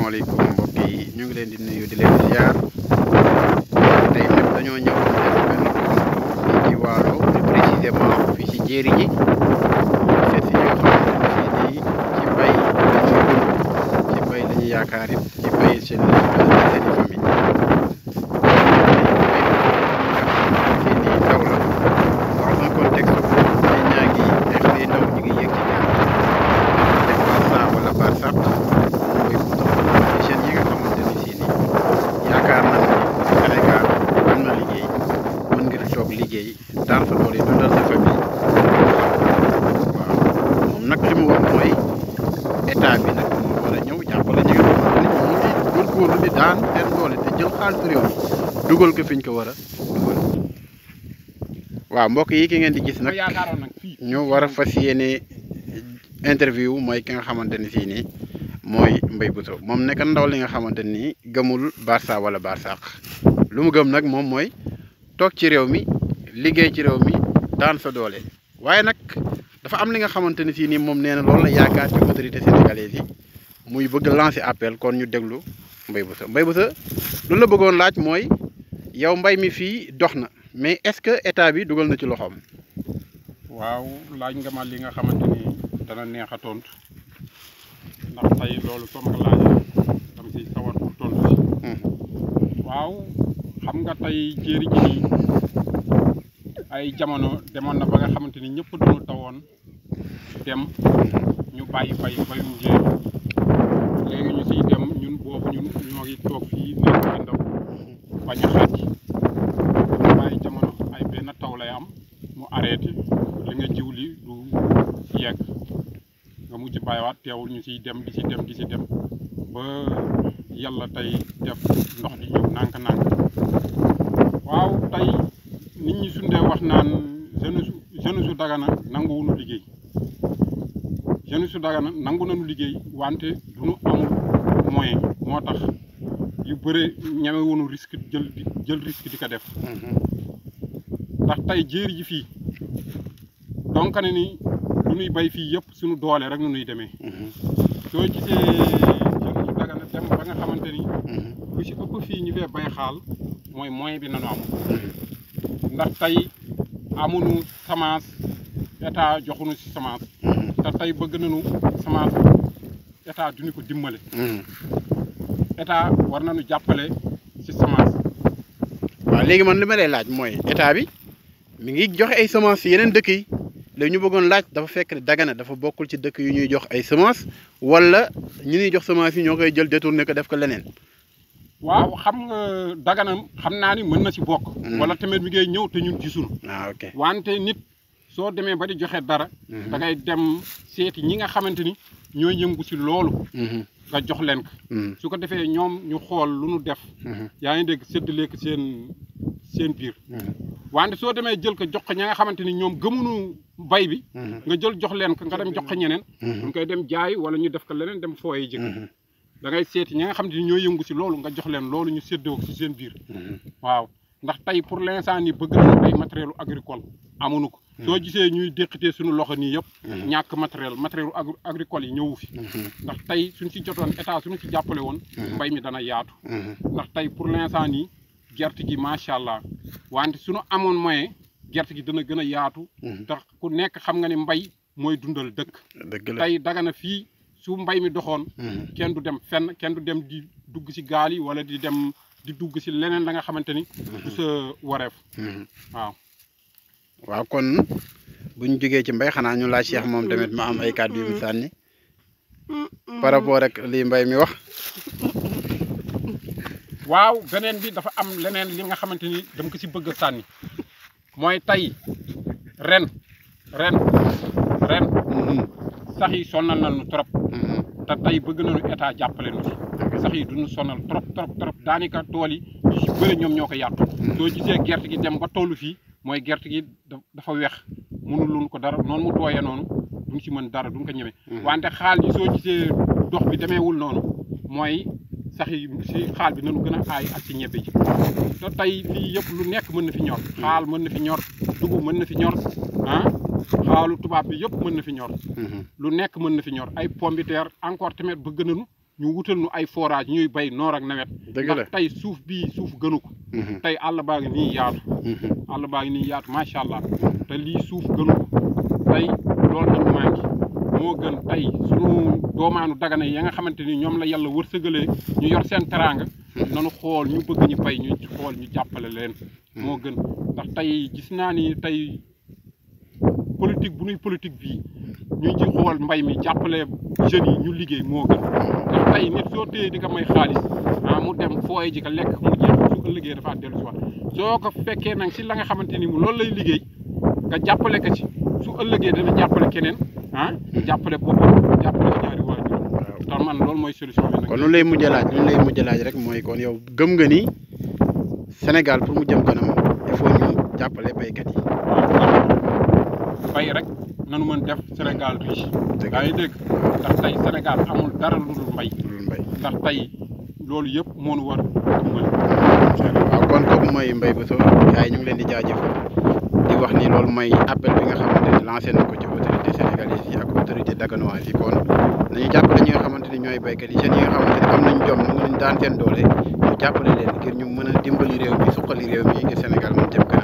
asalaamaaleykum mbokk yi ñu ngi leen di nuyu di leen ziar tey nag dañoo ñëw def benn fii ci Waalo plus précisément fii ci jéeri ji seet si ñi nga xamante ne fii nii ci mbay la ñuy dund ci mbay la ñuy yaakaar it ci mbay seen seen i famille fii nii taw la dans un contexte où nit ñaa ngi ay xale yu ndaw ñu ngi yéeg ci gaal def Barça wala Barsaq mooy jeunes yi nga xamante ni sii nii yaakaar naa ne Sénégal am na liggéey mën nga fi toog liggéey daan sa doole dundal sa famille waaw moom nag li mu wax mooy état bi nag moo war a ñëw jàppale ñi nga xamante ni ñu ngi góorgóorlu di daan seen doole te jël xaalisu réew mi dugal ko fi ñu ko war a dugal waaw mbokk yi ki ngeen di gis nag yaakaaroon nag fii ñu war a fas yéene interview mooy ki nga xamante ni sii nii mooy Mbaye Bousso moom nekk ndaw li nga xamante ni gëmul Barça wala Barsaq lu mu gëm nag moom mooy toog ci réew mi liggéey ci réew mi daan sa doole waaye nag dafa am li nga xamante ni sii nii moom nee na loolu la yaakaar ci autorité sénégalaise yi muy bëgg lancer appel kon ñu déglu Mbaye Bousso Mbaye Bousso lu la bëggoon laaj mooy yow mbay mi fii dox na mais est-ce que état bi dugal na ci loxoom. waaw laaj nga ma li nga xamante ni dana neex a tontu ndax tey loolu soo ma ko laajee dama si sawar pour tontu si waaw xam nga tey jéeri ji nii ay jamono demoon na ba nga xamante ni ñëpp dañu tawoon dem ñu bàyyi bay bayum jéeri léegi ñu siy dem ñun boobu ñun ñoo ngi toog fii nekk ci ndaw bañ a xàcc ñu bàyyi jamono ay benn taw lay am mu arrêté li nga jiw li du yegg nga mujj bàyyiwaat teewul ñu siy dem di si dem di si dem ba yàlla tey def ndox di ñëw nànk-nànk waaw tey nit ñi sundee wax naan jeune su jeune su Dagana nanguwunu liggéey jeune su Dagana nangu nañu liggéey wante du ñu amul moyen moo tax yu bëre ñemewunu risque jël jël risque di ko def ndax tey jéeri ji fii donc ne ni lu ñuy bay fii yëpp suñu doole rek nu ñuy demee soo gisee jeune su Dagana dem ba nga xamante ni lu ci ëpp fii ñu fee bay xaal mooy moyen bi nanu am ndax tey amuñu semence état joxuñu ci semence te tey bëgg nañu semence état duñu ko dimbale état war nañu jàppale ci semence waaw léegi man li ma lay laaj mooy état bi mi ngi joxe ay semences yeneen dëkk yi léegi ñu bëggoon laaj dafa fekk ne Dagana dafa bokkul ci dëkk yu ñuy jox ay semences wala ñu ñuy jox semences yi ñoo koy jël détourné ko def ko leneen. waaw xam nga Dagana xam naa ni mën na ci bokk wala tamit mi ngay ñëw te ñun gisuñu ah ok wante nit soo demee ba di joxe dara da ngay dem seeti ñi nga xamante ni ñooy yëngu ci loolu nga jox leen ko su ko defee ñoom ñu xool lu nu def yaa ngi dégg séddale ko seen seen biir wante soo demee jël ko jox ko ña nga xamante ni ñoom gëmunu bay bi nga jël jox leen ko nga dem jox ko ñeneen duñ koy dem jaay wala ñu def ko leneen dem fooye jëkk da ngay seeti ñi nga xamante ni ñooy yëngu ci loolu nga jox leen loolu ñu séddoo ko ci seen biir waaw ndax tey pour l'instant ni bëgg nañu ay matériel agricole amuñu ko soo gisee ñuy déqatee suñu loxo nii yëpp ñàkk matériel matériel agricole yi ñëwu fi ndax tey suñ ci jotoon état suñu ci jàppale woon mbay mi dana yaatu ndax tey pour l'instant nii gerte gi macha allah wante suñu amoon moyen gerte gi dana gën a yaatu ndax ku nekk xam nga ni mbay mooy dundal dëkk dëgg la tey Dagana fii su mbay mi doxoon kenn du dem fenn kenn du dem di dugg ci gaal yi wala di dem di dugg ci leneen la nga xamante ni du sa wareef waaw waaw kon bu ñu jógee ci mbay xanaa ñu laaj Cheikh moom tamit ma am ay kàddu yu mu sànni par rapport rek lii mbay mi wax. waaw beneen bi dafa am leneen li nga xamante ni dama ko ci bëgg a sànni mooy tey ren ren ren sax yi sonal nañu trop te tey bëgg nañu état jàppale nu ci sax yi duñu sonal trop trop trop daanaka tool yi yu ci bëri ñoom ñoo ko yàq soo gisee gerte gi dem ba tollu fii mooy gerte gi dafa weex mënul luñ ko dara noonu mu tooyee noonu duñ ci mën dara duñ ko ñeme wante xaal yi soo gisee dox bi demeewul noonu mooy sax yi si xaal bi nañu gën a aay ak si ñebe ji te tey fii yëpp lu nekk mën na fi ñor xaal mën na fi ñor dugub mën na fi ñor ah xaalu tubaab bi yëpp mën na fi ñor lu nekk mën na fi ñor ay pombiteer encore tamit bëgg nañu ñu wutal ñu ay forage ñuy bay noor ak nawet dëgg la ndax tey suuf bii suuf gënu ko Mhm, tey àll baa ngi nii yaatu mhm, àll baa ngi nii yaatu macha allah te lii suuf gënu ko tey loolu lañu manqué moo gën tey sunu doomaanu dagana yi nga xamante ni ñoom la yàlla wërsëgalee ñu yor seen teraanga nanu xool ñu bëgg ñu bay ñu xool ñu jàppale leen moo gën ndax tey gis naa ni tey politique bu nuy politique bii ñu ci xool mbay mi jàppale jeunes yi ñu liggéey moo gën ndax tey nit soo téyee di ko may xaalis ah mu dem fooye ji ko lekk mu jeex su ëllëgee dafa dellu si waat soo ko fekkee nag si la nga xamante ni mu loolu lay liggéey nga jàppale ko ci su ëllëgee dana jàppale keneen ah jàppale boppam jàppale ñaari waajur tax man loolu mooy solution bi nag kon lu lay mujj a laaj lu lay mujj a laaj rek mooy kon yow gëm nga ni Sénégal pour mu jëm kanam il faut ñu jàppale baykat yi. bay rek nanu mën def Sénégal riche Dëgg yaa ngi dégg ndax tey Sénégal amul dara lu dul mbay loolu mbay. ndax tey loolu yëpp moo nu war dimbali incha allah waaw kon kooku mooy Mbaye Bousso gars yi ñu ngi leen di jaajëfal di wax ni loolu mooy appel bi nga xamante ni lancé na ko ci autorité sénégalaise yi ak autorité daganoise yi kon nañu jàppale ñi nga xamante ni ñooy baykat yi jeunes yi nga xamante ni am nañ jom ñu ngi leen daan seen doole ñu jàppale leen ngir ñu mën a dimbali réew mi suqali réew mi ngir Sénégal mën jëm kanam